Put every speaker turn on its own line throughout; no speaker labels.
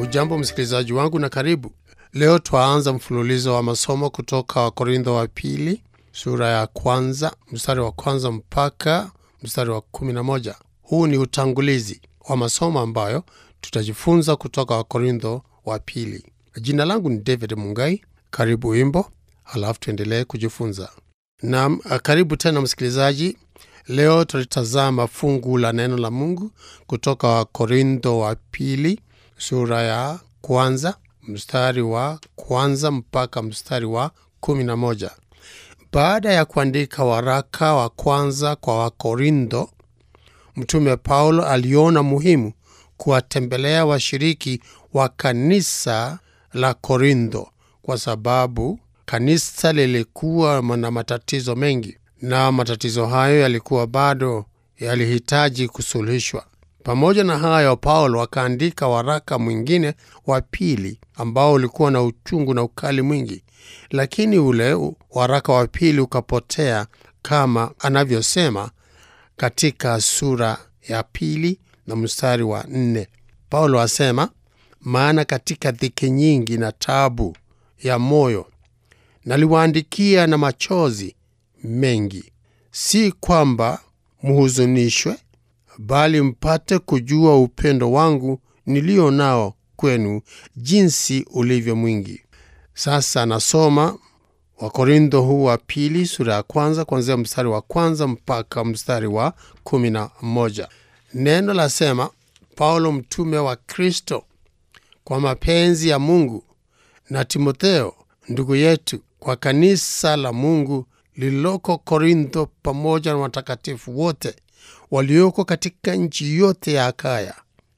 Ujambo msikilizaji wangu na karibu. Leo twaanza mfululizo wa masomo kutoka Wakorintho wa pili sura ya kwanza mstari wa kwanza mpaka mstari wa kumi na moja. Huu ni utangulizi wa masomo ambayo tutajifunza kutoka Wakorintho wa pili. Jina langu ni David Mungai. Karibu wimbo, halafu tuendelee kujifunza. Naam, karibu tena msikilizaji. Leo tutazama fungu la neno la Mungu kutoka Wakorintho wa pili sura ya kwanza mstari wa kwanza mpaka mstari wa kumi na moja. Baada ya kuandika waraka wa kwanza kwa Wakorintho, Mtume Paulo aliona muhimu kuwatembelea washiriki wa kanisa la Korintho kwa sababu kanisa lilikuwa na matatizo mengi, na matatizo hayo yalikuwa bado yalihitaji kusuluhishwa. Pamoja na hayo, Paulo akaandika waraka mwingine wa pili ambao ulikuwa na uchungu na ukali mwingi, lakini ule waraka wa pili ukapotea kama anavyosema katika sura ya pili na mstari wa nne. Paulo asema, maana katika dhiki nyingi na tabu ya moyo naliwaandikia na machozi mengi, si kwamba mhuzunishwe, bali mpate kujua upendo wangu nilio nao kwenu, jinsi ulivyo mwingi. Sasa nasoma Wakorintho huu wa pili sura ya kwanza kuanzia mstari wa kwanza mpaka mstari wa kumi na moja. Neno lasema, Paulo mtume wa Kristo kwa mapenzi ya Mungu na Timotheo ndugu yetu kwa kanisa la Mungu lililoko Korintho, pamoja na watakatifu wote walioko katika nchi yote ya Akaya.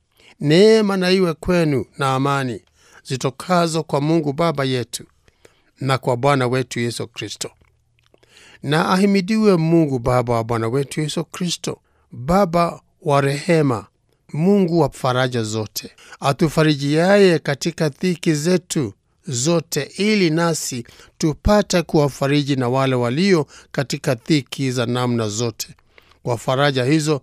Neema na iwe kwenu na amani zitokazo kwa Mungu Baba yetu na kwa Bwana wetu Yesu Kristo. Na ahimidiwe Mungu Baba wa Bwana wetu Yesu Kristo, Baba wa rehema, Mungu wa faraja zote, atufarijiaye katika dhiki zetu zote, ili nasi tupate kuwafariji na wale walio katika dhiki za namna zote, kwa faraja hizo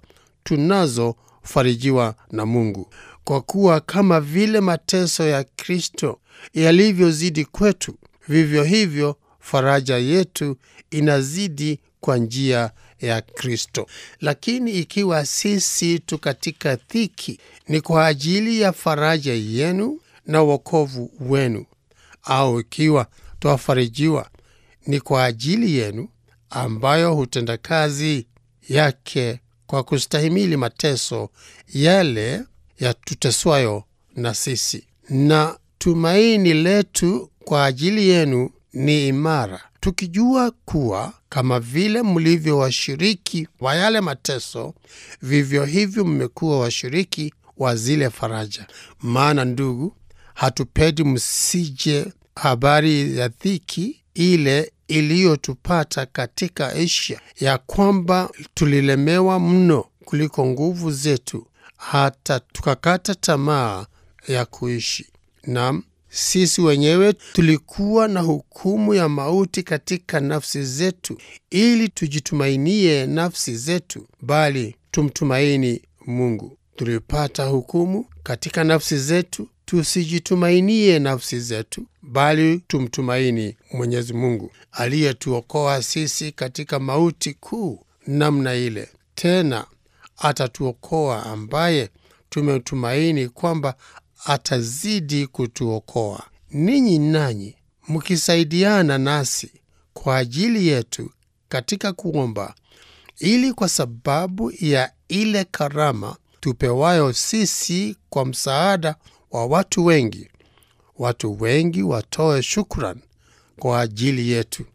tunazofarijiwa na Mungu. Kwa kuwa kama vile mateso ya Kristo yalivyozidi kwetu, vivyo hivyo faraja yetu inazidi kwa njia ya Kristo. Lakini ikiwa sisi tu katika dhiki, ni kwa ajili ya faraja yenu na wokovu wenu; au ikiwa twafarijiwa, ni kwa ajili yenu, ambayo hutenda kazi yake kwa kustahimili mateso yale yatuteswayo na sisi. Na tumaini letu kwa ajili yenu ni imara, tukijua kuwa kama vile mlivyo washiriki wa yale mateso, vivyo hivyo mmekuwa washiriki wa zile faraja. Maana ndugu, hatupendi msije habari ya dhiki ile iliyotupata katika Asia, ya kwamba tulilemewa mno kuliko nguvu zetu, hata tukakata tamaa ya kuishi. Naam, sisi wenyewe tulikuwa na hukumu ya mauti katika nafsi zetu, ili tujitumainie nafsi zetu, bali tumtumaini Mungu. Tulipata hukumu katika nafsi zetu, tusijitumainie nafsi zetu, bali tumtumaini Mwenyezi Mungu aliyetuokoa sisi katika mauti kuu namna ile. Tena atatuokoa, ambaye tumetumaini kwamba atazidi kutuokoa. Ninyi nanyi mkisaidiana nasi kwa ajili yetu katika kuomba, ili kwa sababu ya ile karama tupewayo sisi kwa msaada wa watu wengi, watu wengi watoe shukran kwa ajili yetu.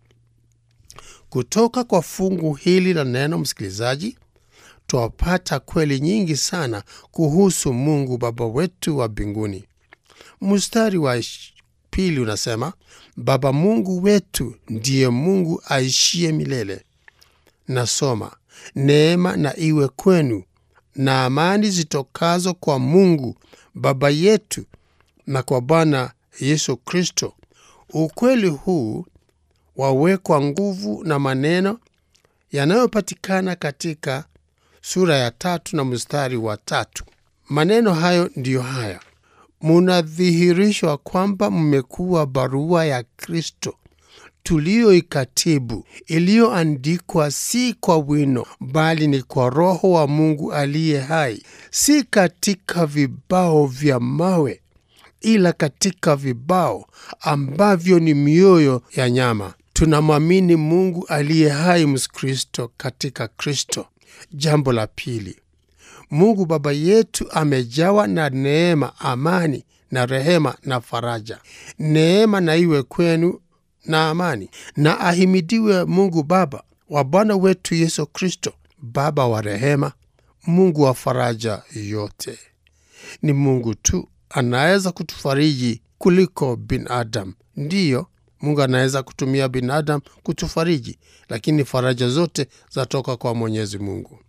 Kutoka kwa fungu hili la neno, msikilizaji, twapata kweli nyingi sana kuhusu Mungu Baba wetu wa mbinguni. Mstari wa pili unasema, Baba Mungu wetu ndiye Mungu aishie milele. Nasoma, neema na iwe kwenu na amani zitokazo kwa Mungu Baba yetu na kwa Bwana Yesu Kristo. Ukweli huu wawekwa nguvu na maneno yanayopatikana katika sura ya tatu na mstari wa tatu. Maneno hayo ndiyo haya: munadhihirishwa kwamba mmekuwa barua ya Kristo tuliyoikatibu, iliyoandikwa si kwa wino, bali ni kwa Roho wa Mungu aliye hai, si katika vibao vya mawe, ila katika vibao ambavyo ni mioyo ya nyama. Tunamwamini Mungu aliye hai, Mkristo katika Kristo. Jambo la pili, Mungu Baba yetu amejawa na neema, amani na rehema na faraja. Neema na iwe kwenu na amani, na ahimidiwe Mungu Baba wa Bwana wetu Yesu Kristo, Baba wa rehema, Mungu wa faraja yote. Ni Mungu tu anaweza kutufariji kuliko binadamu. Ndiyo, Mungu anaweza kutumia binadamu kutufariji, lakini faraja zote zatoka kwa Mwenyezi Mungu.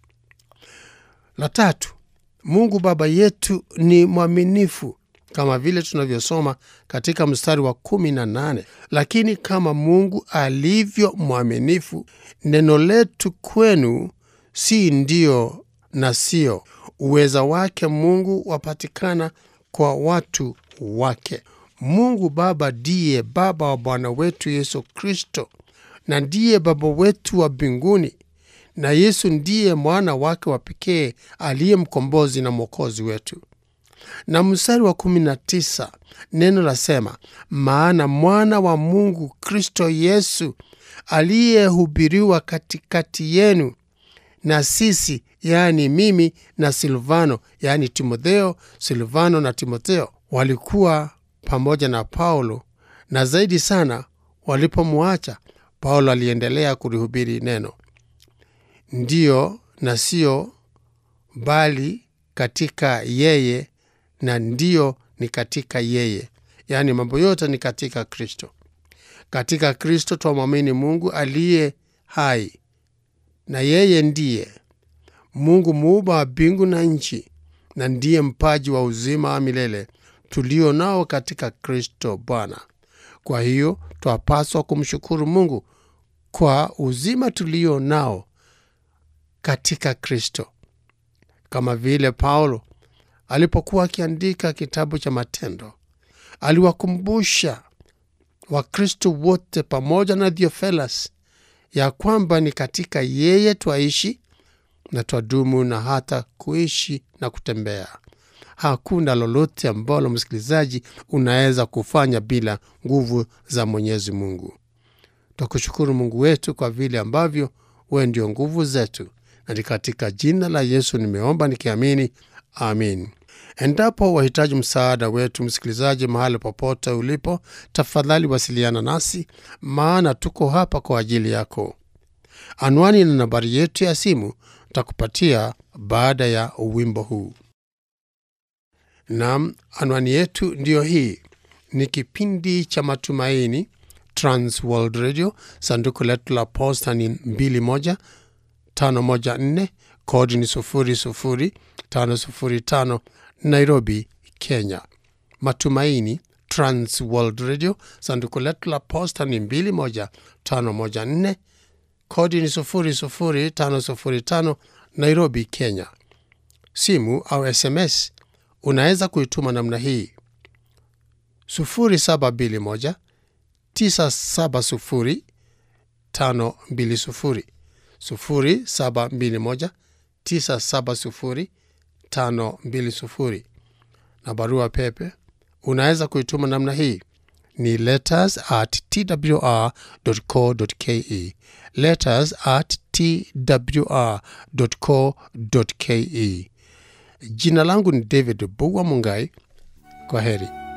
La tatu, Mungu Baba yetu ni mwaminifu kama vile tunavyosoma katika mstari wa kumi na nane lakini kama Mungu alivyo mwaminifu, neno letu kwenu si ndio na sio. Uweza wake Mungu wapatikana kwa watu wake. Mungu Baba ndiye Baba wa Bwana wetu Yesu Kristo, na ndiye Baba wetu wa mbinguni, na Yesu ndiye mwana wake wa pekee aliye mkombozi na mwokozi wetu na mstari wa kumi na tisa neno lasema, maana mwana wa Mungu Kristo Yesu aliyehubiriwa katikati yenu na sisi, yaani mimi na Silvano, yaani Timotheo. Silvano na Timotheo walikuwa pamoja na Paulo, na zaidi sana walipomwacha Paulo aliendelea kulihubiri neno, ndiyo na sio, bali katika yeye na ndiyo ni katika yeye, yaani mambo yote ni katika Kristo. Katika Kristo twamwamini Mungu aliye hai, na yeye ndiye Mungu muumba wa mbingu na nchi, na ndiye mpaji wa uzima wa milele tulio nao katika Kristo Bwana. Kwa hiyo twapaswa kumshukuru Mungu kwa uzima tulio nao katika Kristo, kama vile Paulo alipokuwa akiandika kitabu cha Matendo aliwakumbusha Wakristo wote pamoja na Theofelas ya kwamba ni katika yeye twaishi na twadumu na hata kuishi na kutembea. Hakuna lolote ambalo msikilizaji unaweza kufanya bila nguvu za Mwenyezi Mungu. Twakushukuru Mungu wetu kwa vile ambavyo wewe ndio nguvu zetu, na ni katika jina la Yesu nimeomba nikiamini, amin. Endapo wahitaji msaada wetu, msikilizaji, mahali popote ulipo, tafadhali wasiliana nasi, maana tuko hapa kwa ajili yako. Anwani na nambari yetu ya simu takupatia baada ya wimbo huu. Nam, anwani yetu ndiyo hii. Ni kipindi cha Matumaini, Trans World Radio. Sanduku letu la posta ni 21514 kodi ni 00505 Nairobi, Kenya. Matumaini Trans World Radio, sanduku letu la posta ni 21514 kodi ni 00505 Nairobi, Kenya. Simu au SMS unaweza kuituma namna hii 0721 970 520 0721 970 520 na barua pepe unaweza kuituma namna hii ni letters at twr.co.ke, letters at twr.co.ke. Jina langu ni David Bugwa Mungai. Kwa heri.